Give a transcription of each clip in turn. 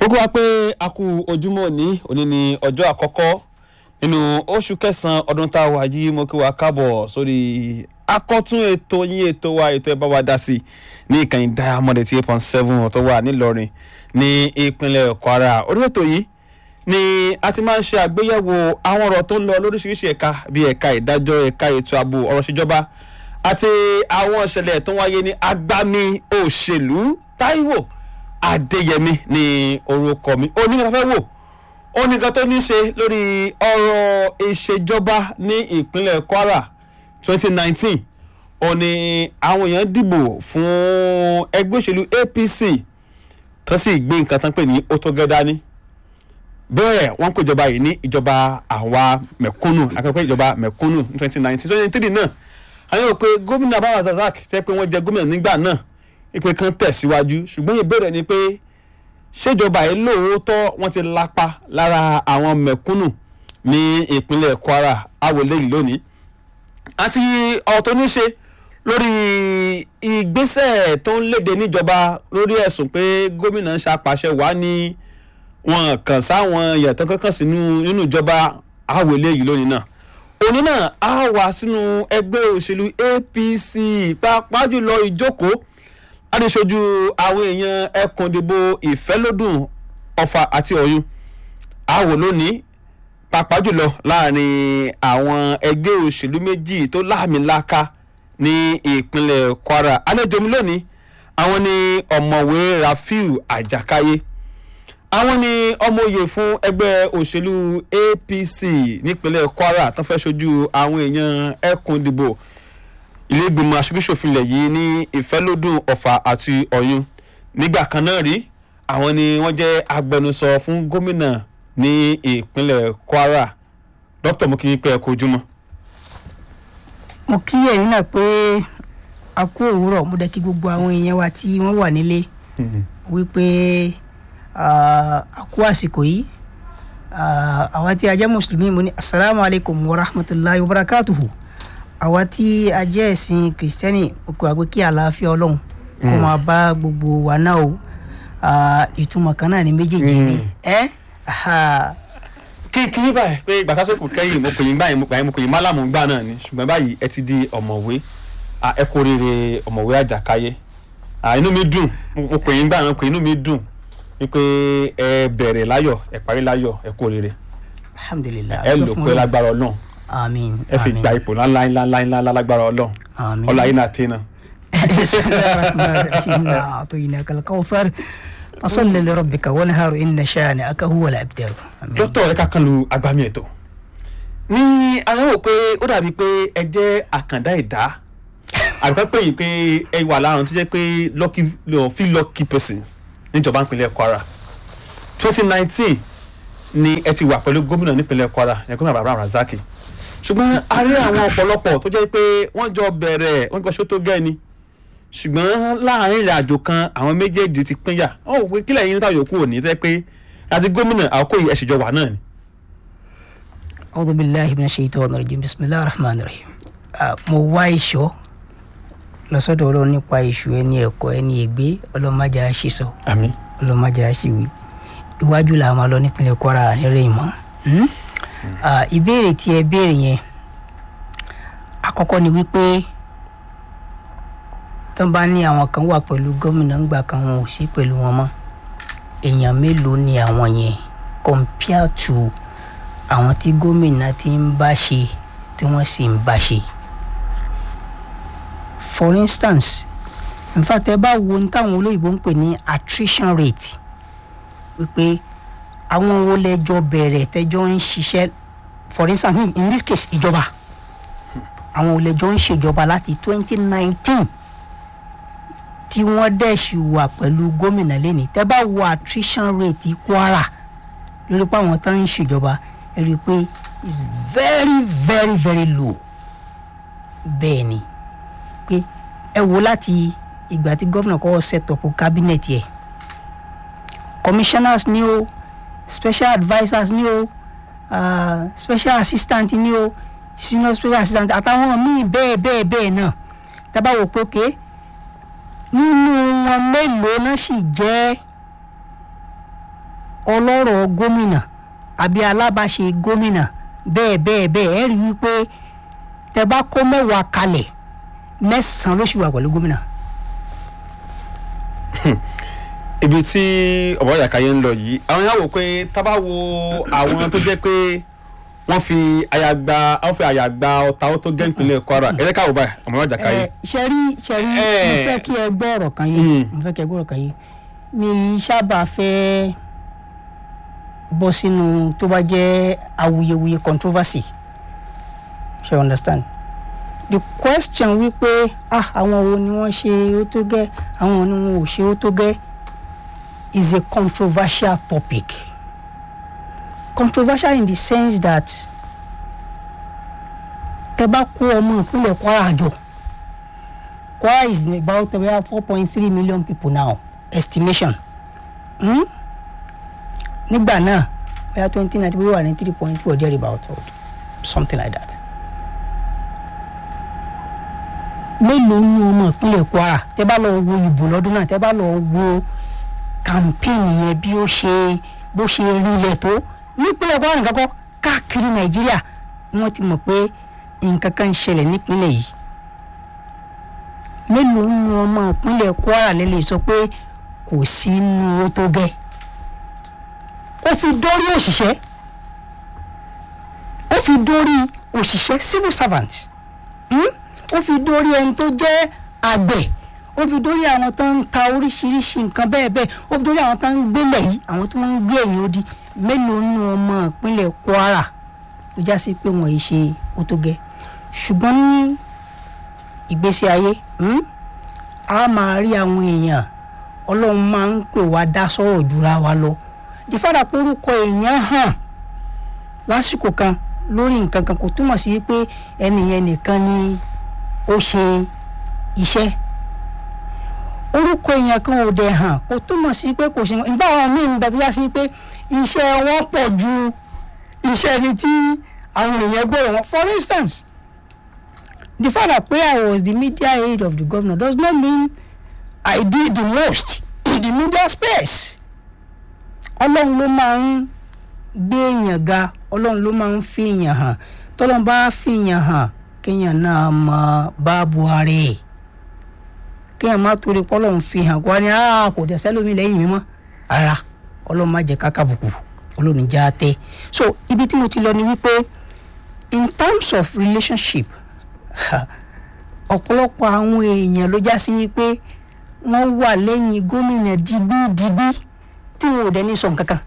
mo kí wa pé a kú ojúmọ́ òní òní ni ọjọ́ àkọ́kọ́ nínú oṣù kẹsàn-án ọdún tá a wà yìí mo kí wa káàbọ̀ sórí akọ́tún ètò yín ètò wa ètò ẹ̀ bá wa dá sí ní ìkànnì diamond eight point seven tó wà nílọrin ní ìpínlẹ̀ kwara orí ètò yìí ni a ti máa ń ṣe àgbéyẹ̀wò àwọn ọ̀rọ̀ tó ń lọ lóríṣiríṣi ẹ̀ka bíi ẹ̀ka ìdájọ́ ẹ̀ka ètò ààbò ọ̀rọ̀ ìṣèjọba àti àwọn ìṣẹ̀lẹ̀ tó ń wáyé ní agbami òṣèlú táíwò adéyẹmí ní orúkọ mi ó ní ká fẹ́ wò ó ní ká tó ní ṣe lórí ọ̀rọ̀ ìṣèjọba ní ìpínlẹ̀ kwara twenty nineteen ó ní àwọn èèyàn dìbò fún ẹgbẹ́ òṣèlú apc tó sì gbé nǹkan tán pè ní ó tó gẹ́ dání bẹ́ẹ̀ wọ́n pè ìjọba yìí ní ìjọba àwa mẹ̀kúnnù akẹ́kọ̀ọ́ ìjọba mẹ̀kúnnù ní twenty nineteen twenty three náà àwọn yóò pe gómìnà abawa razak tẹ́ pé wọ́n jẹ gómìnà nígbà náà ìpè kan tẹ̀síwájú ṣùgbọ́n ìbéèrè ni pé ṣèjọba yìí lóòótọ́ wọ́n ti lapa lára àwọn mẹ̀kúnnù ní ìpínlẹ̀ kwara awolé yìí lónìí àti ọ̀rọ̀ tó ní ṣe lórí ìgbésẹ̀ tó ń léde níjọba lórí ẹ̀sùn pé gómìnà ń ṣàpàṣẹ wá ní wọn kàn sáwọn yàtọ̀ kankan sínú nínú ìjọba awolé yìí lónìí náà òní náà á wà sínú ẹgbẹ́ òṣèlú apc pàápàá jùlọ ìjókòó adéṣojú àwọn èèyàn ẹkùn ìdìbò ìfẹ́lódùn ọ̀fà àti ọ̀yún àwò lónìí pàápàá jùlọ láàrin àwọn ẹgbẹ́ òṣèlú méjì tó láàmìlaka ní ìpínlẹ̀ kwara àlejò mi lónìí àwọn ni ọ̀mọ̀wé rafiu àjàkáyé àwọn ni ọmọoyè fún ẹgbẹ́ òṣèlú apc nípínlẹ̀ kwara tó fẹ́ ṣojú àwọn èèyàn ẹkùn ìdìbò ilé ìgbìmọ̀ aṣojúṣòfin ilẹ̀ yìí ní ìfẹ́lódùn ọ̀fà àti ọ̀yún nígbà kan náà rí àwọn ni wọ́n jẹ́ agbẹnusọ fún gómìnà ní ìpínlẹ̀ kwara dókítà mo kí yín pé ẹ kú ojúmọ́. mo kí ẹ̀yin náà pé a kú òwúrọ̀ mo dẹ̀ kí gbogbo àwọn èèyàn wa tí wọ́n wà nílé wípé a kú àsìkò yìí àwa tí a jẹ́ mùsùlùmí mo ní asalaamualeykum wa rahmatulahi wa barakatuhu àwa tí a jẹ́ ẹ̀sìn kìrìsìtẹ́nì òkú àgbẹ̀ kí àlàáfíà ọlọ́run kó máa bá gbogbo wa náà o ìtumọ̀ kan náà ní méjèèjì ni ẹ́ kí kí ní báyìí pé ìgbà tásìkò kẹ́yìn mo pè yín báyìí mo pè yín mo pè yín málàmù gbà náà ni ṣùgbọ́n báyìí ẹ ti di ọ̀mọ̀wé ẹ kú oríire ọ̀mọ̀wé àjàkáyé inú mi dùn mo pè yín gbà náà pé inú mi dùn wípé ẹ bẹ̀rẹ̀ láyọ̀ ẹ parí láyọ̀ ẹ kú oríire alhamdulilayi ẹ lò pé lágbára ọlọ́run àmín ẹ fi gba ipò ńlá ńlá ńlá ńlá lágbára ọlọ́run àmín ọlá yín náà tẹ́ náà. بسم الله الرحمن الرحيم إنا أعطيناك الكوثر فصل لربك وانهار إن شانئك هو الأبتر dókítà ẹ ká kan lu agbami ètò ní aláwọ̀ pé ó dàbí pé ẹ jẹ́ àkàndá ẹ̀dá àbíká pé yìí pé ẹ wà láàrún tó jẹ́ pé lucky no, feel lucky persons níjọba ìpínlẹ̀ kwara twenty nineteen ni ẹ ti wà pẹ̀lú gómìnà nípínlẹ̀ kwara ẹ gómìnà bàbá razaki ṣùgbọ́n a rí àwọn ọ̀pọ̀lọpọ̀ tó jẹ́ pé wọ́n jọ bẹ̀rẹ̀ wọ́n jọ ṣó tó gẹ́ ni ṣùgbọ́n láàrin ìrìn àjò kan àwọn méjèèjì ti pínyà wọ́n wò pé kílẹ̀ yín níta yòókù òní tẹ́ pé àti gómìnà àkókò yìí ẹ̀ṣìjọ wà náà ni. أعوذ بالله من الشيطان الرجيم بسم الله الرحمن الرحيم mo wá ìṣọ́ lọ́sọ̀dọ̀ ọlọ́run nípa ìṣù ẹni ẹ̀kọ́ ẹni ègbé ọlọ́mọdé àṣìṣọ àmì ọlọ́mọdé àṣìwì iwájú là máa lọ nípínlẹ̀ kwara nírè ìmọ̀ ìbéèrè tí ẹ béèrè yẹn àkọ́kọ́ ni wípé tó bá ní àwọn kan wà pẹ̀lú gómìnà ńgbà kan wọn ò sí pẹ̀lú wọn mọ́ èèyàn mélòó ni àwọn yẹn compare to àwọn tí gómìnà ti ń bá ṣe tí wọ́n sì ń bá ṣe for instance in fact ẹ bá wo ohun táwọn olóyìnbó ń pè ní attrition rate wípé àwọn wo lẹjọ bẹ̀rẹ̀ tẹjọ ń ṣiṣẹ́ for instance in, in this case ìjọba àwọn wo lẹjọ ń ṣèjọba láti twenty nineteen tí wọ́n dẹ̀ ṣì wà pẹ̀lú gómìnà lẹ́ni tẹ́ bá wo attrition rate kwara lórí pé àwọn tó ń ṣèjọba ẹ rí i pé it's very very very low bẹ́ẹ̀ ni pé ẹ wo láti ìgbà tí gómìnà kọ́kọ́ set up cabinet yẹ commissioners ni o special advisers ni o uh, special assistant ni o senior special assistant àtàwọn míì bẹ́ẹ̀ bẹ́ẹ̀ bẹ́ẹ̀ náà tá bá wò pé okay nínú wọn mélòó náà sì jẹ́ ọlọ́rọ̀ gómìnà àbí alábàáṣe gómìnà bẹ́ẹ̀ bẹ́ẹ̀ bẹ́ẹ̀ ẹ rí i wípé tẹ bá kó mẹ́wàá kalẹ̀ mẹ́sàn-án ló sì wà pẹ̀lú gómìnà. ibi tí ọ̀bọ̀ yàkáyé ń lọ yìí àwọn yàrá wò pé tábà wo àwọn tó jẹ́ pé wọ́n fi àyà gba wọ́n fi àyà gba ọ̀tá ó tó gẹ́ ìpínlẹ̀ Kwara ẹ̀rẹ́ káwọ́ báyìí ọ̀bọ̀ yàkáyé. ẹ ṣẹ́rí ṣẹ́rí Eh. mo fẹ́ kí ẹ gbọ́ ọ̀rọ̀ kan yé Mm. mo fẹ́ kí ẹ gbọ́ ọ̀rọ̀ kan yé mi sábà fẹ́ bọ́ sínú tó bá jẹ́ awuyewuye controversy ṣe you understand the question wípé ah àwọn wo ni wọ́n ṣe ó tó gẹ́ àwọn wo ni wọn ò ṣe ó tó gẹ́ is a controversial topic controversial in the sense that tẹ bá kó ọmọ ìpínlẹ̀ Kwara jọ Kwara is about about four point three million people now estimation hmm? nígbà náà bóyá twenty ninety bóyá wà ní three point two or there about or something like that mélòó ní ọmọ ìpínlẹ̀ Kwara tẹ bá lọ wo ìbò lọ́dún náà tẹ bá lọ wo campaign yẹn bí ó ṣe bó ṣe rinlẹ̀ tó nípínlẹ̀ Kwara nìkan kọ́ káàkiri Nàìjíríà wọ́n ti mọ̀ pé nǹkan kan ń ṣẹlẹ̀ nípínlẹ̀ yìí mélòó ní ọmọ ìpínlẹ̀ Kwara lè lè sọ pé kò sí inú owó tó gẹ́ ó fi dórí òṣìṣẹ́ ó fi dórí òṣìṣẹ́ civil servant hmm? ó fi dórí ẹni tó jẹ́ àgbẹ̀ ó fi dórí àwọn tó ń ta oríṣiríṣi nǹkan bẹ́ẹ̀ bẹ́ẹ̀ ó fi dórí àwọn tó ń gbélẹ̀ yìí àwọn tó ń gbé ẹ̀yìn odi mélòó ní ọmọ ìpínlẹ̀ Kwara tó já sí pé wọ́n yìí ṣe ó tó gẹ́ ṣùgbọ́n ní ìgbésí ayé hmm? a máa rí àwọn èèyàn ọlọ́run máa ń pè wá dá sọ̀rọ̀ jura wa lọ ìfádà pé orúkọ èèyàn hàn lásìkò kan lórí nǹkan kan kò túmọ̀ sí pé ẹnìyẹn nìkan ni ó ṣe iṣẹ́ orúkọ èèyàn kan ò dẹ̀ hàn kò túmọ̀ sí pé kò ṣe nǹkan nígbà wọn míì ń bẹ tó yá sí pé iṣẹ́ wọn pọ̀ ju iṣẹ́ ẹni tí àwọn èèyàn gbọ́dọ̀ wọn for instance the fact that pé I was the media aide of the governor does not mean I did the most in the media space ọlọ́run ló máa ń gbé èèyàn ga ọlọ́run ló máa ń fi èèyàn hàn tọ́lọ́run bá fi èèyàn hàn kéèyàn náà mọ báàbò ara ẹ̀ kéèyàn má torí pọ́lọ́run fi hàn kó wá ní "Ah, kò dẹ̀ sẹ́lómi lẹ́yìn mi mọ́ ara ọlọ́run má jẹ́ káká bùkù ọlọ́run já tẹ́ so ibi tí mo ti lọ ni wípé in terms of relationship ọ̀pọ̀lọpọ̀ àwọn èèyàn ló já sí wípé wọ́n wà lẹ́yìn gómìnà digbídigbí tí wọn ò dẹ̀ ní sọ nǹkan kan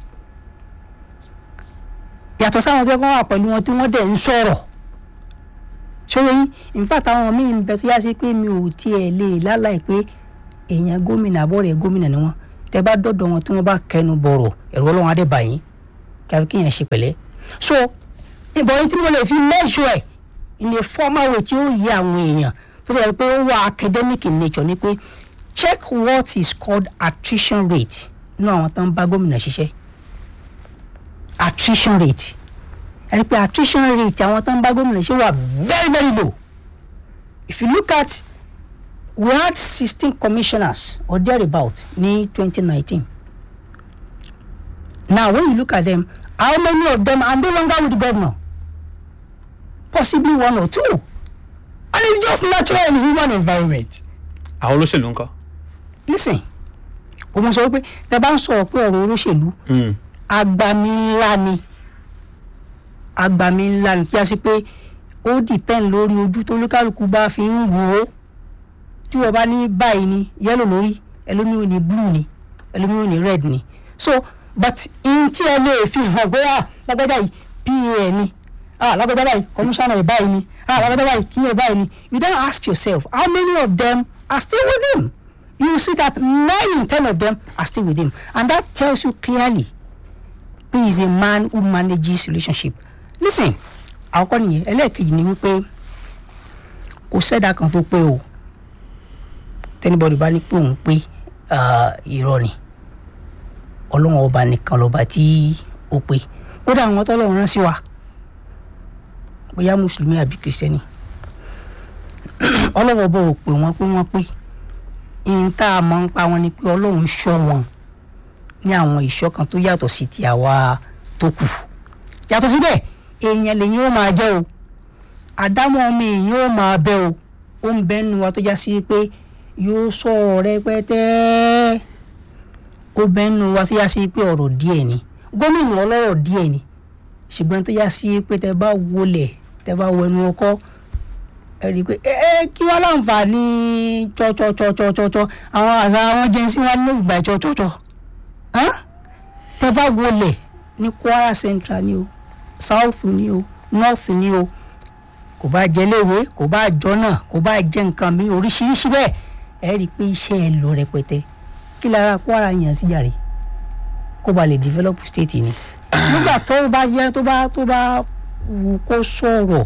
yàtọ̀ sáwọn tó kọ́ wà pẹ̀lú wọn tí wọ́n dẹ̀ ń sọ̀rọ̀ ṣòro yín in fact àwọn míì ń bẹ tó yá sí pé mi ò tiẹ̀ lè láláì pé èèyàn gómìnà àbọ̀rẹ̀ gómìnà ni wọ́n tẹ bá dọ̀dọ̀ wọn tí wọ́n bá kẹnu bọ̀rọ̀ ẹ̀rọ ọlọ́run adé báyìí kí kéèyàn ṣe pẹ̀lẹ́ so ìbọn yìí tí mo lè fi measure ẹ̀ in a formal way tí ó yí àwọn èèyàn tó dẹ̀ pé ó wà academic in nature ni pé check what is called attrition rate nínú àwọn tó ń bá gómìnà ṣiṣẹ́ attrition rate ẹni pé attrition rate àwọn tó ń bá gómìnà ṣe wà very very low if you look at we had sixteen commissioners or thereabout ní twenty nineteen now when you look at them how many of them are no longer with the governor possibly one or two and it's just natural in human environment àwọn olóṣèlú ńkọ́. listen o mọ sọ pé tẹ bá ń sọ̀rọ̀ pé ọ̀rọ̀ olóṣèlú agbami ńlá ni agbami ńlá ni kí a sì pé ó depend lórí ojú tó olúkálùkù bá fi ń wò ó tí wọ́n bá ní báyìí ni yellow lórí ẹlòmíì ò ní blue ni ẹlòmíì ò ní red ni so but in tí ẹ lè fi hàn pé ah lágbájá yìí pa ni ah lágbájá báyìí commissioner yìí báyìí ni ah lágbájá báyìí kí ni báyìí ni you then ask yourself how many of them are still with him you see that nine in ten of them are still with him and that tells you clearly he is a man who manages relationship listen àkọ́kọ́ nìyẹn ẹlẹ́ẹ̀kejì ni wípé kò sẹ́dá kan tó pé o tẹ́nibọ́dì bá ní pé òun pé irọ́ ni ọlọ́run ọba nìkan lọ́ba tí ó pé kódà àwọn tọ́lọ́run rán sí wa bóyá mùsùlùmí àbí kìrìsìtẹ́nì ọlọ́run ọba ò pè wọ́n pé wọ́n pé ìyẹn tá a mọ̀ ń pa wọn ni pé ọlọ́run ṣọ́ wọn ní àwọn ìṣọ̀kan tó yàtọ̀ sí ti àwa tó kù yàtọ̀ síbẹ̀ èèyàn lèyìn ó máa jẹ́ o àdámọ́ ọmọ èèyàn ó máa bẹ́ o ó ń bẹ́ nu wa tó já sí pé yóò sọ̀rọ̀ rẹpẹtẹ ó bẹ́ nu wa tó já sí pé ọ̀rọ̀ díẹ̀ ni gómìnà ọlọ́rọ̀ díẹ̀ ni ṣùgbọ́n tó já sí pé tẹ bá wọlé tẹ bá wọnú ọkọ ẹ rí i pé ẹ ẹ kí wọ́n láǹfààní tsọ́tsọ́tsọ́tsọ́tsọ́ àwọn àṣà àwọn jẹ́nsí wọn ní ìgbà tsọ́tsọ́tsọ́ tẹ bá wọlé ní Kwara Central ni o South ni o North ni o kò bá jẹ léwe kò bá jọ́nà kò bá jẹ nǹkan mi oríṣiríṣi bẹ́ẹ̀ ẹ rí i pé iṣẹ́ ẹ lọ rẹpẹtẹ kí lára Kwara yàn sí jàre kó ba lè develop state ni nígbà tó bá yẹ tó bá tó bá wù kó sọ̀rọ̀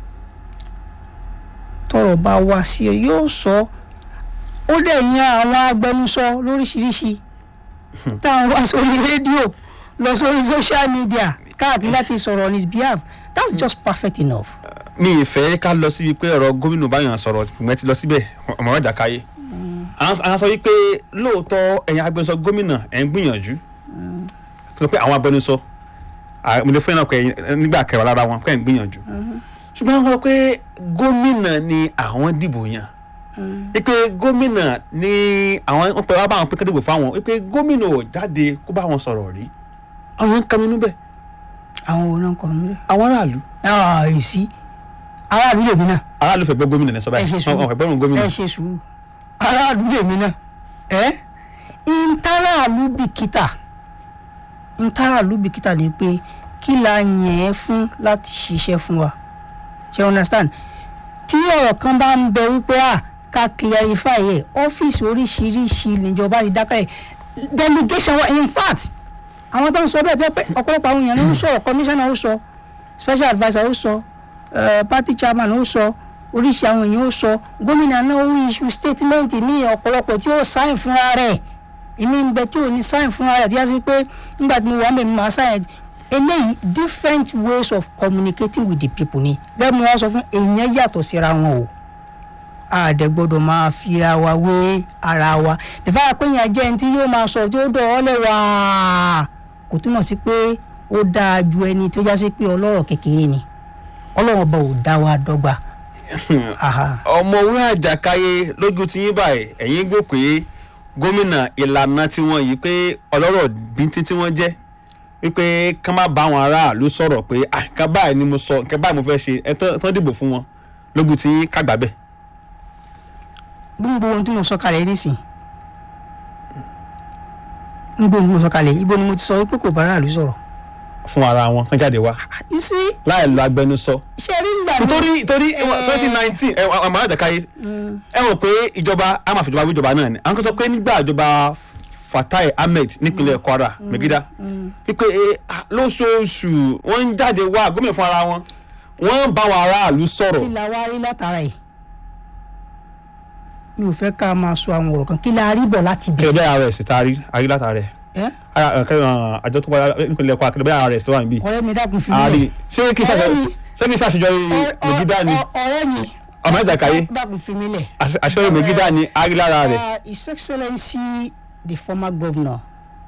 tọ́rọ̀ bá wá sí ẹ yóò sọ ó dẹ̀ yan àwọn agbẹnusọ lóríṣiríṣi táwọn wá sórí rédíò lọ sórí social media káàkiri láti sọ̀rọ̀ on his behalf that's just perfect enough. mi ì fẹ́ ká lọ síbi pé ọ̀rọ̀ gómìnà báyọ̀ sọ̀rọ̀ ìpínlẹ̀ ti lọ síbẹ̀ ọmọ ọjà káyé àwọn sọ wípé lóòótọ́ ẹ̀yin agbẹnusọ gómìnà ẹ̀ ń gbìyànjú sọ pé àwọn agbẹnusọ mo lè fún yín náà pé nígbà kẹwàá lára wọn pé ẹ̀ ń gbìyànjú ṣùgbọ́n wọ́n sọ pé gómìnà ni àwọn dìbò yàn wípé gómìnà ni àwọn wọn pẹ wá bá wọn pé kẹ́dìbò fáwọn wípé gómìnà ò jáde kó bá wọn sọ̀rọ̀ rí àwọn yẹn ń kàmínú bẹ́ẹ̀ àwọn wo náà ń kọ́ mi àwọn aráàlú bẹ́ẹ̀. ẹ̀ sí aráàlú lèmi náà aráàlú fẹ́ gbọ́ gómìnà ní sọ ẹ báyìí ṣe sùúrù wọn fẹ́ gbọ́rùn gómìnà ẹ ṣe sùúrù aráàlú lèmi náà ẹ ntàràlú bìkítà ntàràlú bìkítà ni pé kí la yàn ẹ́ fún láti ṣiṣẹ́ fún wa ṣe you understand tí ọ̀rọ̀ kan bá ń bẹ wípé à ká clarify ẹ̀ ọ́fíìsì oríṣiríṣi níjọba ti dákẹ́ ẹ̀ delegation wa in fact àwọn tó ń sọ bẹ́ẹ̀ tẹ́ pé ọ̀pọ̀lọpọ̀ àwọn èèyàn ló ń sọ̀rọ̀ commissioner ó sọ special adviser ó sọ eh, party chairman ó sọ oríṣi àwọn èèyàn ó sọ gómìnà náà ó issue statement ní ọ̀pọ̀lọpọ̀ tí ó sign fúnra rẹ̀ èmi ń bẹ tí ò ní sign fúnra rẹ̀ tí a sì pé nígbà tí mo wà mẹ́mi máa sign eléyìí different ways of communicating with the people ni gẹ́gẹ́ bí wọ́n sọ fún èèyàn yàtọ̀ síra wọn o àdẹ gbọ́dọ̀ máa fira wa wé ara wa tẹfà àpéyàn jẹ́ ẹni tí yóò máa sọ tí ó dọ̀ ọ́ lẹ̀ wá kò túmọ̀ sí pé ó dáa ju ẹni tó já sí pé ọlọ́rọ̀ kékeré ni ọlọ́run ọba ò dá wa dọ́gba. Aha. ọmọwé àjàkáyé lójú tí yín báyìí ẹ̀yin gbọ́ pé gómìnà ìlànà tí wọ́n yìí pé ọlọ́rọ̀ bíntín tí wọ́n jẹ́ wípé ká má bá àwọn aráàlú sọ̀rọ̀ pé "Ah, nǹkan báyìí ni mo sọ nǹkan báyìí mo fẹ́ ṣe ẹ tán tán dìbò fún wọn lójú tí yín kàgbà bẹ́ẹ̀. gbogbo ohun tí mo sọ kalẹ̀ nísìn gbogbo ohun tí mo sọ kalẹ̀ ibo ni mo ti sọ pé kò bá aráàlú sọ̀rọ̀ fún ara wọn kán jáde wá you see láì lo agbẹnusọ. ṣe rí ìgbà mi. torí torí Eh. twenty nineteen ẹ ọmọ àjàkáyé ẹ rò pé ìjọba a máa fi ìjọba wí ìjọba náà ni àwọn kan sọ pé nígbà ìjọba Fatai Ahmed nípínlẹ̀ Kwara Megida wípé eh, ah, lóṣooṣù wọ́n ń jáde wá gómìnà fún ara wọn wọ́n ń bá wọn aráàlú sọ̀rọ̀ kí la wá rí látara ẹ̀ mi ò fẹ́ ká máa sọ àwọn ọ̀rọ̀ kan kí la rí bọ̀ láti bẹ̀. kẹlẹ́ ara ẹ̀ sì taari ayé látara ẹ̀ ẹ́ Ara- eh, kẹ- eh, àjọ tó wáyé nípínlẹ̀ Kwara kẹlẹ́ ara ẹ̀ tó wà níbí ọ̀rẹ́ mi dákun fi àárí mílẹ̀ ṣé kí Ọ̀rẹ́ mi. ṣe kí ṣàṣeyọrí Megida ni ọ̀rẹ́ mi ọmọ àjàkáyé dákun fi mílẹ̀. àṣẹ- àṣeyọrí Megida ni ayé lára rẹ̀ Uh, His Excellency the former governor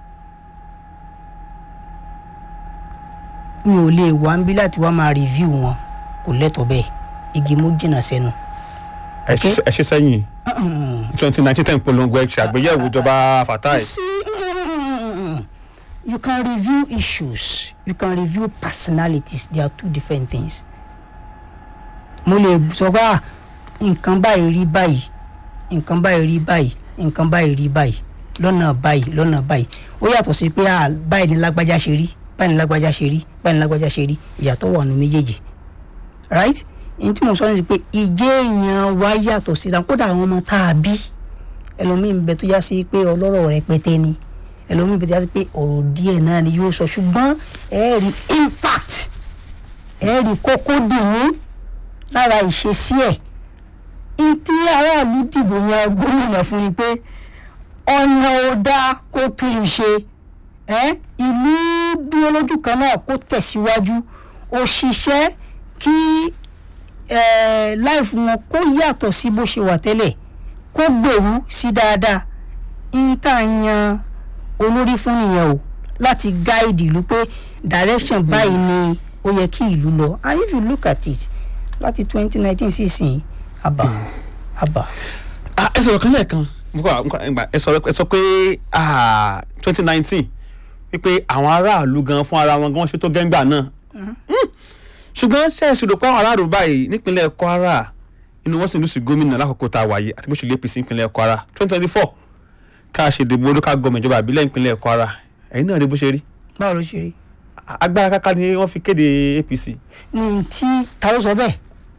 mi ò lè wá ń bí láti wá máa review wọn kò lẹ́tọ̀ọ́ bẹ́ẹ̀ igi mú jìnnà sẹ́nu. ẹ ṣe- ẹ ṣe sẹ́yìn Mm. twenty nineteen ten polongo ẹ ṣe àgbéyẹ̀wò ìjọba Fatai. You see, mm, you can review issues, you can review personalities. They are two different things. Mo lè sọ pé ah, nǹkan báyìí rí báyìí, nǹkan báyìí rí báyìí, nǹkan báyìí rí báyìí, lọ́nà báyìí, lọ́nà báyìí. Ó yàtọ̀ sí pé ah, báyìí ni lágbájá ṣe rí, báyìí ni lágbájá ṣe rí, báyìí ni lágbájá ṣe rí, ìyàtọ̀ wà nù méjèèjì. Right? Ní tí mo sọ ní pé ìjẹ́ èèyàn wa yàtọ̀ síra kódà àwọn ọmọ tá a bí ẹlòmíì ń bẹ tó yá sí pé ọlọ́rọ̀ rẹpẹtẹ ni ẹlòmíì ń bẹ tó yá sí pé ọ̀rọ̀ díẹ̀ náà ni yóò sọ ṣùgbọ́n ẹ rí impact ẹ rí kókó dìmú lára ìṣesí ẹ̀ ìtí aráàlú dìbò yan gómìnà fún ni pé ọ̀nà ò dáa kó tún un ṣe ẹ́ ìlú dúró lójú kan náà kó tẹ̀síwájú òṣìṣẹ́ kí láìfù wọn kó yàtọ̀ sí bó ṣe wà tẹ́lẹ̀ kó gbèrú sí dáadáa ń tà yan olórí fún nìyẹn o láti guide ìlú pé direction báyìí ni ó yẹ kí ìlú lọ and if you look at it láti twenty nineteen sí ìsìn àbá àbá Ah, ẹ sọ̀rọ̀ kan lẹ́ẹ̀kan mo kọ́ àwọn ìgbà ẹ sọ̀rọ̀ ẹ sọ pé twenty nineteen wípé àwọn aráàlú gan fún ara wọn gan wọ́n ṣe tó gẹ́ngbà náà Mm. ṣùgbọ́n ṣe é ṣòro pé àwọn aráàlú báyìí nípínlẹ̀ Kwara inú wọn sì lù sí gómìnà lákòókò tá a wáyé àti bó ṣe lé APC nípínlẹ̀ Kwara twenty twenty four tá a ṣe dìbò local government ìjọba àbílẹ̀ nípínlẹ̀ Kwara ẹ̀yin náà rí bó ṣe rí báwo ló ṣe rí agbára káká ni wọ́n fi kéde APC ní tí ta ló sọ bẹ́ẹ̀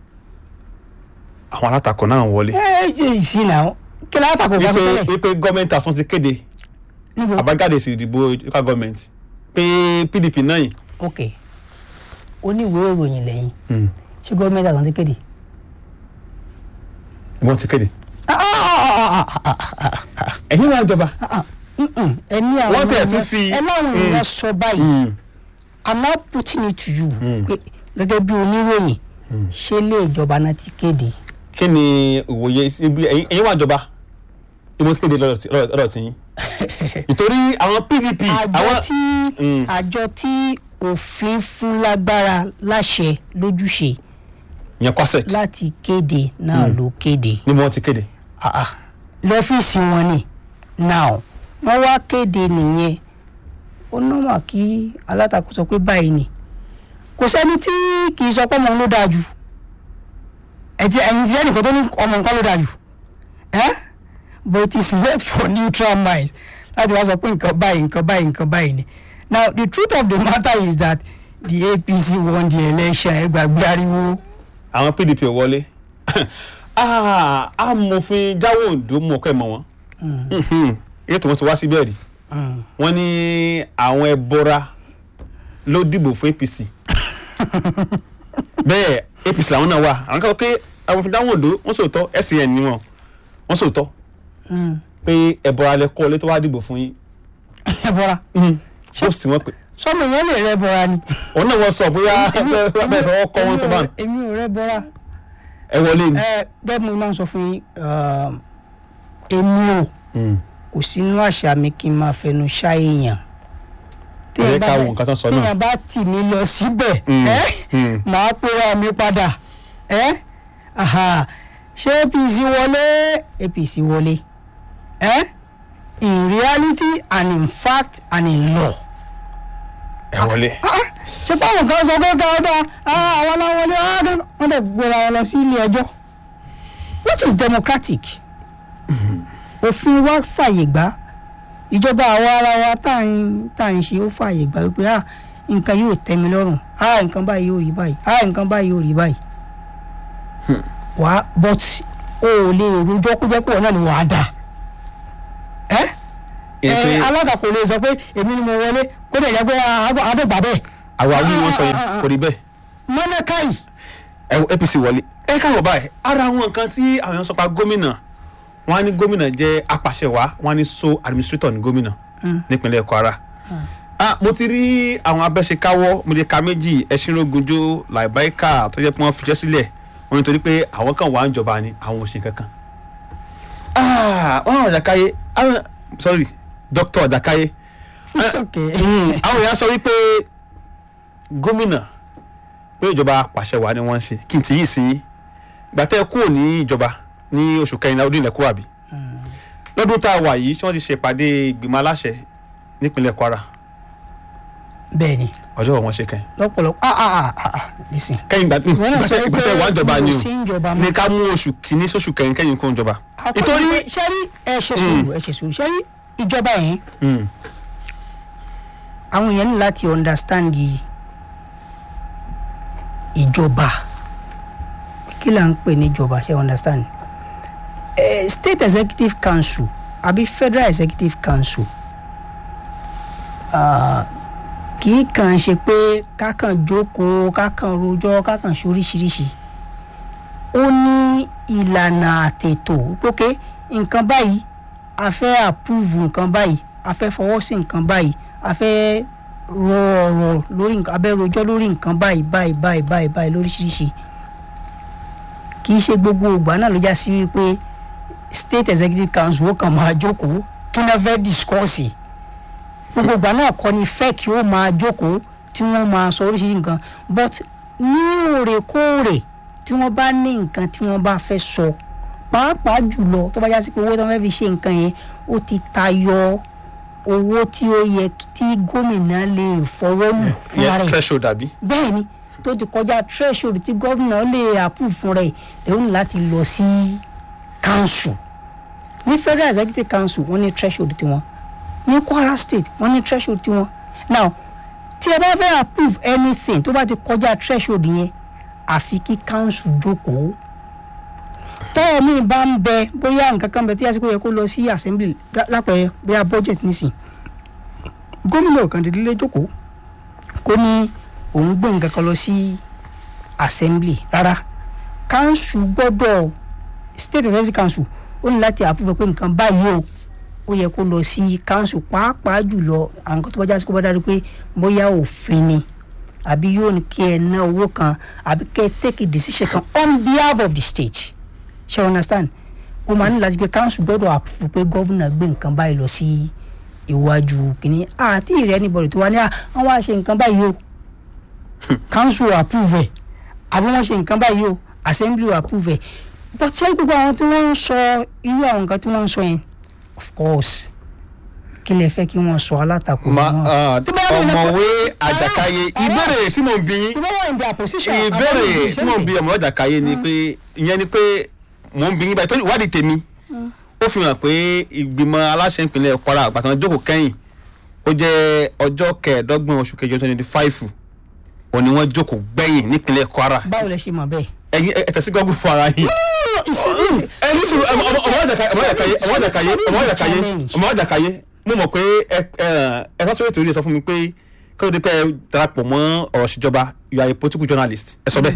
àwọn alátakò náà wọlé ẹ ẹ ìsìn náà kí láwọn àtàkùn bá fi wípé tẹ́lẹ̀ wípé gọ́ọ̀mẹ̀ntì àsán ti kéde níbo àbájáde sí ìdìbò local government pé PDP náà yìí ok oníwèé ìròyìn lẹ́yìn ṣé gọ́ọ̀mẹ̀ntì àtàkùn ti kéde. wọ́n ti kéde ẹ̀yin wà jọba ẹ ní àwọn Wọ́n tẹ̀ tún èèyàn- fi- ẹ láwọn Mm. èèyàn sọ báyìí i'm now putting it to you pé gẹ́gẹ́ bí oníròyìn ṣé ilé ìjọba náà ti kéde kí ni ìwòye ibi ẹ̀yin ẹ̀yin wà jọba ìmọ̀ ti kéde lọ́dọ̀ tí- lọ́dọ̀ lọ́dọ̀ tí yín nítorí àwọn PDP àjọ àwọn tí Mm. àjọ tí òfin fún lágbára láṣẹ lójúṣe yẹn kwasẹ̀ láti kéde náà ló kéde ni wọ́n ti kéde Ah, ah. lọ́fíìsì wọn ni now wọ́n wá kéde nìyẹn ó nọ́mà kí alátakò sọ pé báyìí ni kò sẹ́ni tí kì í sọ pé ọmọ ló dáa jù ẹ̀tí ẹ̀yìn tí ẹnìkan tó ní ọmọ nǹkan ló dáa jù ẹ́ but it is left for neutral mind láti wá sọ pé nǹkan báyìí nǹkan báyìí nǹkan báyìí ni now the truth of the matter is that the APC won the election ẹ gbàgbé ariwo àwọn PDP ò wọlé Ah, amòfin jáwé òǹdó mú ọkọ ẹ̀ mọ́ wọn ètò wọn ti wá síbẹ̀ rí Mm. wọ́n ní àwọn ẹbọra ló dìbò fún APC bẹ́ẹ̀ APC làwọn náà wà àwọn kan sọ pé amòfin jáwé òǹdó wọ́n sòótọ́ SCN ni wọn wọ́n sòótọ́ Mm. pé ẹbọra lẹ kọ́ ọ létọ́ wá dìbò fún yín ẹ bọ́ra ó sì wọ́n pé sọmọ yẹn lè rẹ bọ́ra ni. òun náà wọ́n sọ bóyá bẹ́ẹ̀ fọwọ́ kọ́ wọn sọ báyìí èmi ò rẹ bọ́ra ẹ wọlé ni. ẹ bẹ́ẹ̀ mo máa ń sọ fún yín um, èmi ò kò sínú àṣà mi kí n máa fẹnu ṣá èèyàn Ẹ jẹ́ ká wo nǹkan tó ń sọ náà. téèyàn bá tì mí lọ síbẹ̀ Mm, ẹ́ mm. màá pera mi padà ẹ́ aha ṣé APC wọlé APC wọlé ẹ́ in reality and in fact and in law ẹ wọlé. ṣe báwọn kan sọ pé káwọn àwọn aláwọlé wọn dẹ̀ gbéra wọn lọ sí ilé ẹjọ́ which is democratic òfin wa fàyè gbà ìjọba àwa ara wa tá à ń tá à ń ṣe ó fàyè gbà wípé ah nǹkan yóò tẹ́ mi lọ́rùn ah nǹkan báyìí yóò rí báyìí ah nǹkan báyìí yóò rí báyìí wàá but o ò lè rojọ́ kó jẹ́ pé wọn náà ni wàá dà ẹ́ ẹ alága kò lè sọ pé èmi ni mo wọlé kó dẹ̀ jẹ́ pé àdọ́gba bẹ́ẹ̀ àwa wí wọn sọ yẹn kò rí bẹ́ẹ̀ mọ́nẹ́káì ẹ wo APC wọlé ẹ káwọ báyìí ara àwọn nǹkan tí àwọn èèyàn sọ pa gómìnà wọn á ní gómìnà jẹ́ apàṣẹwàá wọn á ní so administrator ní gómìnà nípínlẹ̀ Kwara ah mo ti rí àwọn abẹ́ṣekáwọ́ mo lè ka méjì ẹṣinrógunjó làìbáíkà tó jẹ́ pé wọ́n fiṣẹ́ sílẹ̀ wọ́n nítorí pé àwọn kan wà ń jọba ni àwọn ò ṣe kankan ah wọ́n àwọn Ọ̀jàkáyé àwọn sorry Dr. Ọ̀jàkáyé it's okay. àwọn èèyàn sọ wípé gómìnà pé ìjọba pàṣẹwàá ni wọ́n ń ṣe kí n ti yìí sí ìgbà tẹ́ ẹ kúrò ní ìjọba ní oṣù kẹrìnlá ọdún ilẹ̀ kúrò àbí lọ́dún tá a wà yìí tí wọ́n ti ṣèpàdé ìgbìmọ̀ aláṣẹ nípínlẹ̀ Kwara bẹ́ẹ̀ ni ọjọ́ wọn ṣe kẹ́yìn lọ́pọ̀lọpọ̀ ah ah ah ah listen. kẹ́yìn ìgbà tí ìwọ náà sọ ìgbà pé tẹ́ wà ń jọba ni mo o sí ń jọba ní mọ́. ká mú oṣù kìíní sóṣù kẹrin kẹ́yìn kó ń jọba nítorí sẹ́rí ẹ ṣe sùúrù ẹ ṣe sùúrù sẹ́rí ìjọba yẹn Mm. àwọn èèyàn ní láti understand the ìjọba kí là ń pè ní ìjọba ṣe understand eh, state executive council àbí federal executive council ah, kì í kàn ṣe pé kákan jókòó kákan rojọ́ kákan ṣe oríṣiríṣi ó ní ìlànà àtètò pókè nǹkan báyìí a fẹ́ approve nǹkan báyìí a fẹ́ fọwọ́ sí nǹkan báyìí a fẹ́ rọ ọ̀rọ̀ lórí nǹkan a fẹ́ rojọ́ lórí nǹkan báyìí báyìí báyìí báyìí báyìí lóríṣiríṣi kì í ṣe gbogbo ìgbà náà ló já sí wípé state executive council ó kàn máa jókòó kí náà fẹ́ discuss gbogbo ìgbà náà kọ́ ni fẹ́ kí ó máa jókòó tí wọ́n máa sọ oríṣiríṣi nǹkan but ní òrèkóòrè tí wọ́n bá ní nǹkan tí wọ́n bá fẹ́ sọ pàápàá jùlọ tó bá já sí pé owó tí wọ́n fẹ́ fi ṣe nǹkan yẹn ó ti tayọ owó tí ó yẹ tí gómìnà lè fọwọ́ lù fúnra ìyẹn rẹ̀ threshold àbí. bẹ́ẹ̀ ni tó ti kọjá threshold tí gómìnà lè approve fún rẹ̀ lẹ́yìn ní láti lọ sí council ní federal executive council wọ́n ní threshold tiwọn ní kwara state wọ́n ní threshold tiwọn now tí ẹ bá fẹ́ approve anything tó bá ti kọjá threshold yẹn àfi kí council jókòó tọ́wọ́ mi bá ń bẹ bóyá nǹkan kan bẹ tí àsìkò yẹ kó lọ sí assembly gá- lápẹẹrẹ bóyá budget nísìn gómìnà kan dédé lé jókòó kó ní òun gbé nǹkan kan lọ sí assembly rárá council gbọ́dọ̀ state executive council ó ní láti approve pé nǹkan báyìí o ó yẹ kó lọ sí council pàápàá jùlọ àwọn nǹkan tó bá jásí kó bá dájú pé bóyá òfin ni àbí yóò ní kí ẹ ná owó kan àbí kí ẹ take a decision kan on behalf of the state ṣe understand ó máa ní láti pé council gbọ́dọ̀ approve pé governor gbé nǹkan báyìí lọ sí iwájú kìíní àti ìrẹ́ anybody tó wá ní à wọ́n wá ṣe nǹkan báyìí o council approve ẹ̀ àbí wọ́n ṣe nǹkan báyìí o assembly approve ẹ̀ but ṣé gbogbo àwọn tí wọ́n ń sọ irú àwọn nǹkan tí wọ́n ń sọ yẹn of course kí lè fẹ́ kí wọ́n sọ alátakò Ma- wọn. ah, Tí bá wà ní ọ̀mọ̀wé lẹ́kọ̀ọ́- àjàkáyé Ará- ìbéèrè tí mò ń bí yín tí wọ́n wà in their position ìbéèrè tí mò ń bí ọmọ àjàkáyé ni pé ìyẹn ni pé mò ń bí yín báyìí tó ìwádìí tèmi ó fi hàn pé ìgbìmọ̀ aláṣẹ ìpínlẹ̀ kwara àgbàtàn jókòó kẹ́yìn ó jẹ́ ọjọ́ kẹẹ̀ẹ́dọ́gbọ̀n oṣù kẹjọ twenty five òun ni wọ́n jókòó gbẹ̀yìn nípínlẹ̀ kwara báwo lẹ ṣe mọ̀ bẹ́ẹ̀. ẹ̀yin ẹ tẹ̀sí gọ́gùn fún ara yín ẹni sùn ọmọ ọmọ àjàkáyé ọmọ àjàkáyé ọmọ àjàkáyé ọmọ àjàkáyé ọmọ àjàkáyé mo mọ̀ pé ẹ ẹ ẹ sọ́sọ́ ètò ìrìn sọ fún mi pé kí ló dé pé ẹ darapọ̀ mọ́ ọ̀rọ̀ ìṣèjọba you are a political journalist ẹ sọ bẹ́ẹ̀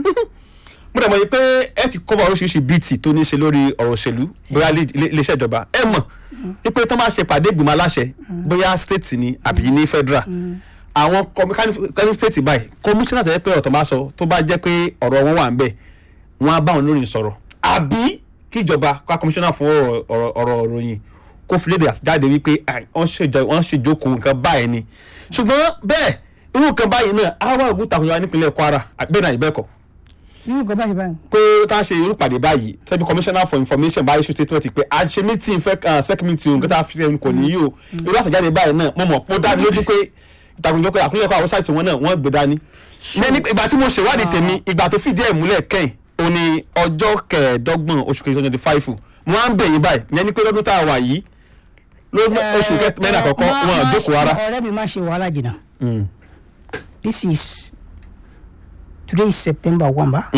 mo dẹ̀ mọ̀ yìí pé ẹ ti cover oríṣiríṣi bíìtì tó ní í ṣe lórí ọ̀rọ̀ òṣèlú bóyá ilé- ilé- iléeṣẹ́ ìjọba ẹ mọ̀ wípé tó máa ṣe pàdé ìgbìmọ̀ aláṣẹ bóyá state ni àbí ní federal àwọn kọ́mí state báyìí commissioner tẹ̀lé pé ọ̀tọ̀ máa sọ tó bá jẹ́ pé ọ̀rọ̀ wọn wà ń bẹ̀ wọ́n á bá wọn lórí sọ̀rọ̀ àbí kíjọba ká commissioner fún ọ̀rọ̀- ọ̀rọ̀ ọ̀rọ̀ ìròyìn kó fi léde àtijáde wípé "Ah, wọ́n ṣèjọ- wọ́n ṣèjókòó nǹkan báyìí ni ṣùgbọ́n bẹ́ẹ̀ irú nǹkan báyìí náà á wà ògùn takùnjọba nípínlẹ̀ kwara bẹ́ẹ̀ náà ìbẹ́ẹ̀kọ́ nínú nǹkan báyìí báyìí. pé tá a ṣe irú pàdé báyìí tẹ́bí commissioner for information báyìí ṣe statement pé a ṣe meeting fẹ́ sec meeting nǹkan tá a fi ṣe kò ní yí o irú àtẹ̀jáde báyìí náà mo mọ̀ pé ó dá mi lójú pé ìtàkùnjọ pé àkúnlẹ̀ kọ́ àwọn sáìtì wọn náà wọ́n gbé dání. ní ìgbà tí mo ṣèwádìí tèmi ìgbà tó fìdí ẹ̀ múlẹ̀ kẹ́yìn ó ní ọjọ́ kẹẹ̀ẹ́dọ́gbọ̀n oṣù kejì twenty five mo á ń bẹ̀ yín báyìí ìyẹn ni pé lọ́dún tá a wà yìí ló oṣù mẹ́rin àkọ́kọ́ Má- wọn má- àjókòó rárá. ọ̀rẹ́ mi má ṣe wàhálà jìnnà this is today is september one ba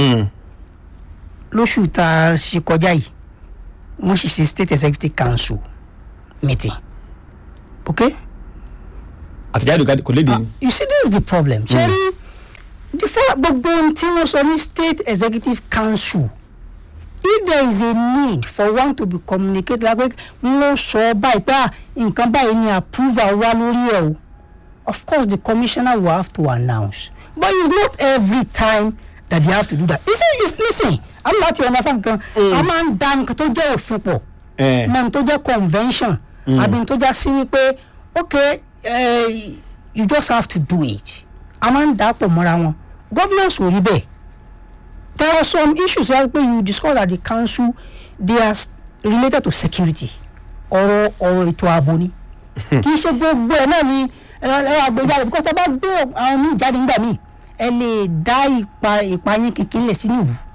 lóṣù tá a ṣe kọjá yìí wọ́n ṣì ṣe state executive council meeting okay àtẹ̀jáde kò léde ni. you see this is the problem ṣe rí the fact gbogbo ohun tí wọ́n sọ ní state executive council if there is a need for one to be communicated like pé wọ́n sọ báyìí pé ah, nǹkan báyìí ni approval wá lórí ẹ̀ o of course the commissioner will have to announce but it's not every time that they have to do that you see you listen i'm not you understand nǹkan a máa ń da nǹkan tó jẹ́ òfin pọ̀ Eh. mọ n tó jẹ́ convention àbí n tó já sí wípé okay eh, you just have to do it a máa ń dà pọ̀ mọ́ra wọn governance ò rí bẹ́ẹ̀ there are some issues like pé you discuss at the council they are s- related to security ọ̀rọ̀ ọ̀rọ̀ ètò ààbò ni kì í ṣe gbogbo ẹ̀ náà ni ẹ àgbéjáde because tẹ bá gbé àwọn míì jáde nígbà míì ẹ lè dá ipa ìpayín kékeré lẹ̀ sínú ìlú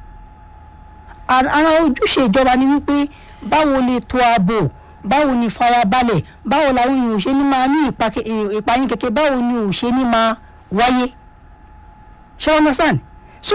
ara ara ojúṣe ìjọba ni wípé báwo lè tó ààbò báwo ni farabalẹ̀ báwo làwọn èèyàn ò ṣe ní máa ní ìpa- ì- ìpayín kékeré báwo ni ò ṣe ní máa wáyé ṣé wọn understand so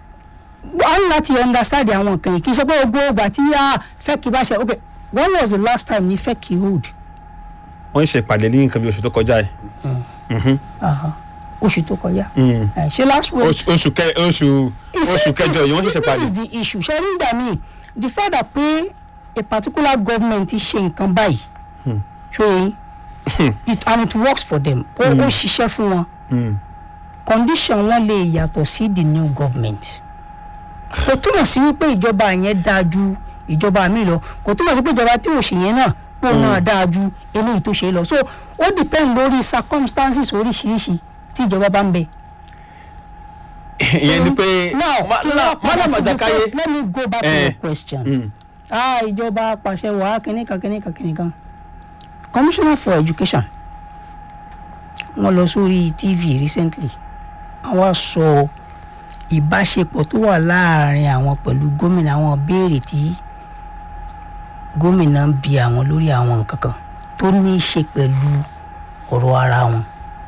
a ní láti understand àwọn nǹkan yìí kì í ṣe pé gbogbo ìgbà tí a fẹ́ kí bá ṣe ok when was the last time ni fẹ́ kí hold wọ́n ń ṣe ìpàdé ní nǹkan bí oṣù tó kọjá yìí. oṣù tó kọjá Eh, ṣe last week oṣù oṣù kẹ oṣù You see, oṣù kẹjọ yìí wọ́n ṣẹ̀ṣẹ̀ this parí. is the issue ṣe rí ìgbà míì the fact that pé a particular government ti ṣe nǹkan báyìí ṣe yín it and it works for them ó ó ṣiṣẹ́ fún wọn condition wọn lè yàtọ̀ sí the new government kò túmọ̀ sí wípé ìjọba yẹn dáa ju ìjọba mi lọ kò túmọ̀ sí pé ìjọba tí ò ṣe yẹn náà pò náà dáa ju eléyìí tó ṣe lọ so ó depend lórí circumstances oríṣiríṣi tí ìjọba bá ń bẹ. ìyẹn ni pé now Ma- kí la- wọ́n padà Madam sí the Ajakaye first- let me go back to Eh. your question. Mm. ah ìjọba pàṣẹ wàá kìnìkan kìnìkan kìnìkan commissioner for education wọ́n lọ sórí tv recently àwọn sọ ìbáṣepọ̀ tó wà láàrin àwọn pẹ̀lú gómìnà àwọn béèrè tí gómìnà ń bi àwọn lórí àwọn nǹkan kan tó ní í ṣe pẹ̀lú ọ̀rọ̀ ara wọn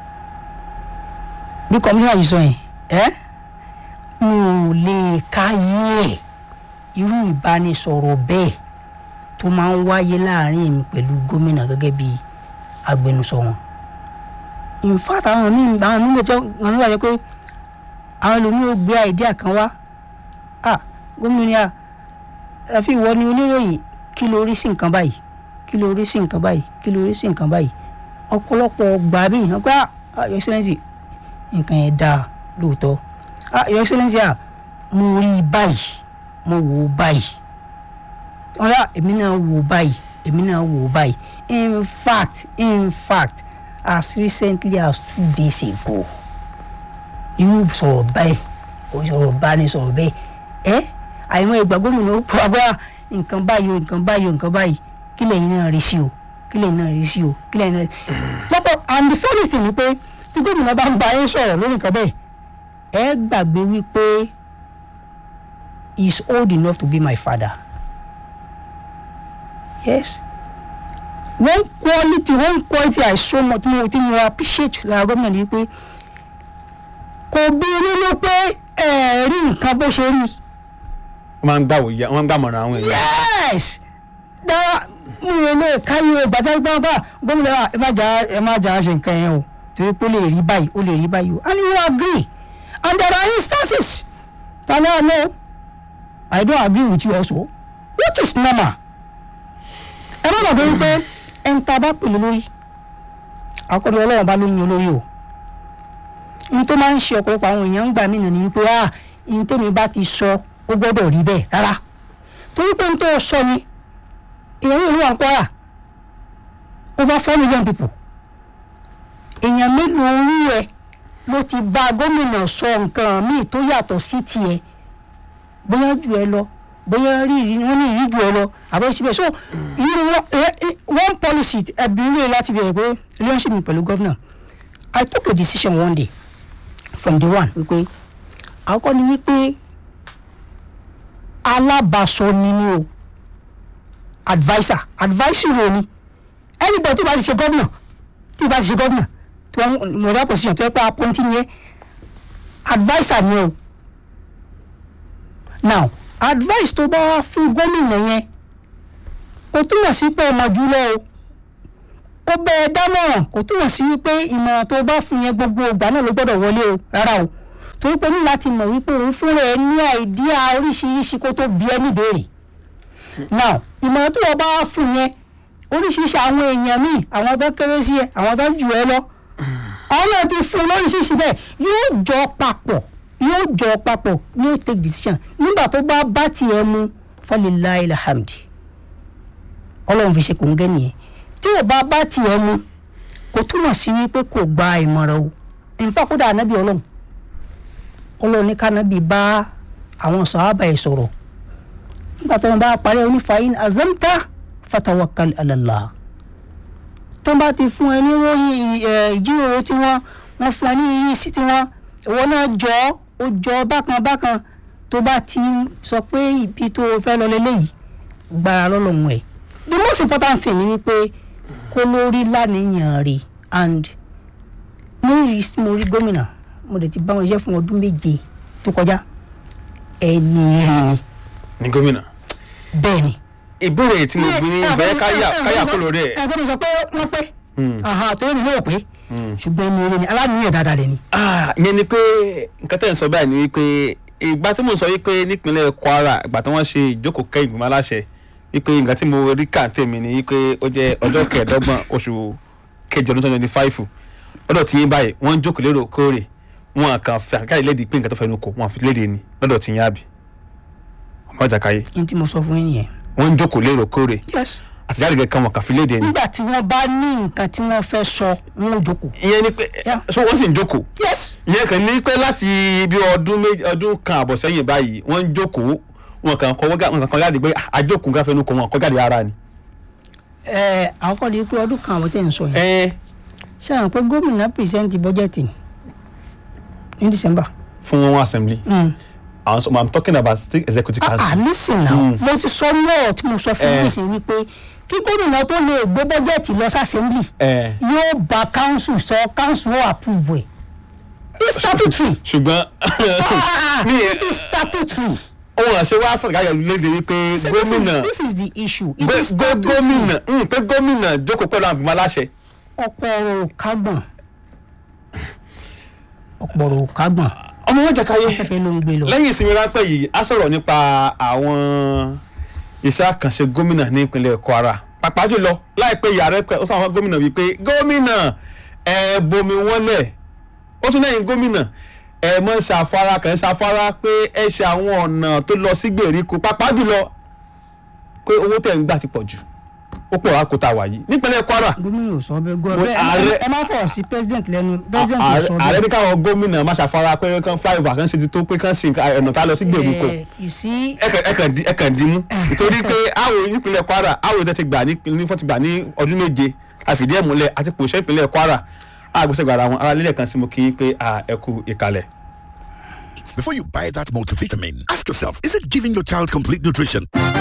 bí commissioner yìí sọ yẹn ẹ́ mi ò lè káyé ẹ̀ irú ìbánisọ̀rọ̀ bẹ́ẹ̀ tó máa ń wáyé láàrin èmi pẹ̀lú gómìnà gẹ́gẹ́ bí agbẹnusọ wọn. in fact àwọn míì àwọn míì lè tẹ́ wọn nígbà jẹ́ pé àwọn ẹlòmíì ò gbé àìdíà kan wá ah gómìnà Rafi ìwọ ni oníròyìn kí ló rí sí nǹkan báyìí kí ló rí sí nǹkan báyìí kí ló rí sí nǹkan báyìí ọ̀pọ̀lọpọ̀ gbà mí wọ́n pé ah your excellency nǹkan yẹn dáa lóòótọ́ ah your excellency ah mo rí i báyìí mo wò ó báyìí ọ̀rá èmi náà wò ó báyìí èmi náà wò ó báyìí in fact in fact as recently as two days ago irú sọ̀rọ̀ báyìí o sọ̀rọ̀ báyìí sọ̀rọ̀ bẹ́ẹ̀ ẹ́ àìmọ̀ ìgbà gómìnà ó pọ̀ agbára nǹkan báyìí o nǹkan báyìí o nǹkan báyìí kí lẹ́yìn náà rí sí o kí lẹ́yìn náà rí sí o kí lẹ́yìn náà lọ́pọ̀ and the funny thing ni pé tí gómìnà bá ń bá yín sọ̀rọ̀ lórí nǹkan bẹ́ẹ̀ ẹ gbàgbé wípé he is old enough to be my father yes one quality one quality i so much mo ti mo appreciate lára gómìnà ni pé kò bí nínú pé ẹ rí nǹkan bó ṣe rí wọ́n máa ń gbà wòye wọ́n máa ń gbàmọ̀ràn àwọn èèyàn. yes dára mo rò lè káyé gbàtà gbàgbà gómìnà wa ẹ má jà ẹ má jà ṣe nǹkan yẹn o torí pé ó lè rí báyìí ó lè rí báyìí o and you agree and there are instances tani i know i don't agree with you also which is normal ẹ má gbàgbé wípé ẹn tá a bá pèlè lórí akọ́ni ọlọ́run bá lóyún olórí o n tó máa ń ṣe ọ̀pọ̀lọpọ̀ àwọn èèyàn ń gbà mí nìyí wípé ah n tèmi bá ti sọ ó gbọ́dọ̀ rí bẹ́ẹ̀ rárá torí pé n tó sọ ni èèyàn ìlú wa ń kọ́ra over four million people èèyàn mélòó orí ẹ ló ti bá gómìnà sọ nǹkan míì tó yàtọ̀ sí tiẹ̀ bóyá jù ẹ lọ bóyá rí ìrí wọn ní ìrí jù ẹ lọ àbẹ síbẹ̀ so irú wọn ẹ- ẹ- one policy ẹbí rẹ láti bẹ̀rẹ̀ pé relationship mi pẹ̀lú governor I took a decision one day from the one wípé àkọ́kọ́ ni wípé alábàásọ ni ni o adviser advisory role ni anybody tí bá ti ṣe gómìnà tí bá ti ṣe gómìnà tí wọn mọ̀ that position tó yẹ pé appointee ni ẹ adviser ni o now advice tó bá wá fún gómìnà yẹn kò túmọ̀ sí pé ọmọ jùlọ o ó bẹ ẹ dámọ̀ràn kò túmọ̀ sí wípé ìmọ̀ràn tó bá fún yẹn gbogbo ìgbà náà ló gbọ́dọ̀ wọlé o rárá o torí pé ní láti mọ̀ wípé òun fúnra ẹ ní àìdíà oríṣiríṣi kó tó bí ẹ níbèrè now ìmọ̀ràn tó wọ́n bá wá fún yẹn oríṣiríṣi àwọn èèyàn míì àwọn tó kéré sí ẹ àwọn tó jù ẹ lọ àwọn náà ti fún un lóríṣiríṣi bẹ́ẹ̀ yóò jọ papọ̀ yóò jọ papọ̀ ní ó take decision nígbà tó bá bá tiẹ̀ mu falilayi alhamdi ọlọ́run fi ṣe kò ń gẹ́ nìyẹn tí ò bá bá tiẹ̀ mu kò túmọ̀ sí wípé kò gba ìmọ̀ràn o nfa kódà ànábì ọlọ́run ọlọ́run ní kánábì bá àwọn sàhábà ẹ̀ sọ̀rọ̀ nígbà tó wọn bá parí onífàyín azamta fatawakkal ala Allah tó bá ti fún ẹ ní ròyìn ẹ, ìjíròrò tí wọ́n wọ́n fún ẹ ní ìrísí tí wọ́n ìwọ náà jọ ọ́, ó jọ bákan bákan tó bá ti sọ pé ibi tó o fẹ́ lọ lélẹ́yìí gbára lọ́lọ́run ẹ̀ the most important thing ni wípé kó lórí lánìyàn rè and ní ìrísí tí mo rí gómìnà mo lè ti bá wọn iṣẹ́ fún ọdún méje tó kọjá ẹni rè ní gómìnà. bẹ́ẹ̀ ni ìbéèrè tí mo gbé ní ìfẹ́ káyà káyà kó lórí ẹ̀. ẹgbẹ́ mi sọ pé wọ́n pé àhà tó yẹ nílò pé ṣùgbọ́n ẹni rè ni aláníyàn dáadáa rẹ̀ ni. Ah, ìyẹn ni pé nǹkan tẹ̀ ń sọ báyìí ni wípé ìgbà tí mo sọ wípé nípínlẹ̀ Kwara ìgbà tí wọ́n ṣe ìjókòó kẹ́yìn ìgbìmọ̀ aláṣẹ wípé nǹkan tí mo rí kà tèmi ni wípé ó jẹ́ ọjọ́ kẹẹ̀ẹ́dọ́gbọ̀n oṣù kejì ọdún twenty five lọ́dọ̀ tí yín báyìí wọ́n ń jókòó lérò kóòrè wọn kàn fẹ́ àkáyè lédi pé nǹkan tó fẹnu kò wọn fi léde ni lọ́dọ̀ tí yín àbí ọmọ Àjàkáyé ní tí mo sọ fún yín yẹn. wọ́n ń jókòó lérò kóòrè yes àtẹ̀jáde kankan wọn kàn fi léde ni. nígbà tí wọ́n bá ní nǹkan tí wọ́n fẹ́ sọ wọn ò jókòó. ìyẹn ni pé Yeah. so wọ́n sì ń jókòó yes ìyẹn kàn ní pé láti bí ọdún méjì ọdún kan àbọ̀ sẹ́yìn báyìí wọ́n ń jókòó wọn kàn kọ́ wọn kàn kọ́ jáde pé àjókòó káfẹ́ nu kọ́ wọn kọ́ jáde ara ni. ẹ àwọn kọ́ di pé ọdún kan àwọn tẹ̀ ń sọ yẹn ẹ ṣé àwọn pé gómìnà pìrìsẹ́ǹtì bọ́jẹ̀tì ní december. fún wọn assembly Mm. àwọn sọ i'm talking about state executive ah council. listen now mo ti sọ lọ́ọ̀ tí mo sọ fún Eh. yín nísìnyí wípé kí gómìnà tó lè gbé bọ́jẹ̀tì lọ sí assembly ẹ yóò bá council sọ council ó approve ẹ̀ it's statutory ṣùgbọ́n Ah, ní it is statutory ohun àṣẹ wa fún ìgbàyà léde wípé So this is- gómìnà this is the issue it gbé- is gbé statutory gómìnà mm, pé gómìnà jókòó pẹ̀lú àwọn àgbìmọ̀ aláṣẹ. ọ̀pọ̀ ọ̀rọ̀ ò kágbọ̀n ọ̀pọ̀ ọ̀rọ̀ ò kágbọ̀n ọmọ wọn jẹ káyé afẹ́fẹ́ ló ń gbé lọ. lẹ́yìn ìsinmi ráńpẹ́ yìí a sọ̀rọ̀ nípa àwọn iṣẹ́ àkànṣe gómìnà ní ìpínlẹ̀ Kwara pàápàá jùlọ láìpẹ́ yìí ààrẹ pẹ̀ ó sọ àwọn gómìnà wípé gómìnà ẹ bomi wọn lẹ̀ ó tún lẹ́yìn gómìnà ẹ mọ̀ ṣàfara kàn ṣàfara pé ẹ ṣe àwọn ọ̀nà tó lọ sí gbèríko pàápàá jùlọ pé owó tẹ̀ ń gbà ti pọ̀ jù ó pọ̀ wá kó ta wà yìí nípínlẹ̀ Kwara gómìnà ò sọ bẹ́ẹ̀ Mo- gọ́ ààrẹ- ẹ má fọ̀rọ̀ sí president lẹ́nu president ò ààrẹ sọ ààrẹ bẹ́ẹ̀. ní káwọn gómìnà má ṣàfara pé kán flyover kan ṣe ti tó pé kán ṣe ọ̀nà tá lọ sí gbèríko Eh, you see ẹ kàn dì mú nítorí pé àwọn ìpínlẹ̀ Kwara àwọn ìtẹ́ ti gbà ní ní wọ́n ti gbà ní ọdún méje àfìdí ẹ̀ múlẹ̀ àti pòṣẹ́ ìpínlẹ̀ Kwara àgbẹ̀sẹ̀gbà ara wọn ara lílẹ̀ kan sí mo kí n pé à, ẹ kú ìkàlẹ̀. Before you buy that multivitamin, ask yourself, is it giving your child complete nutrition?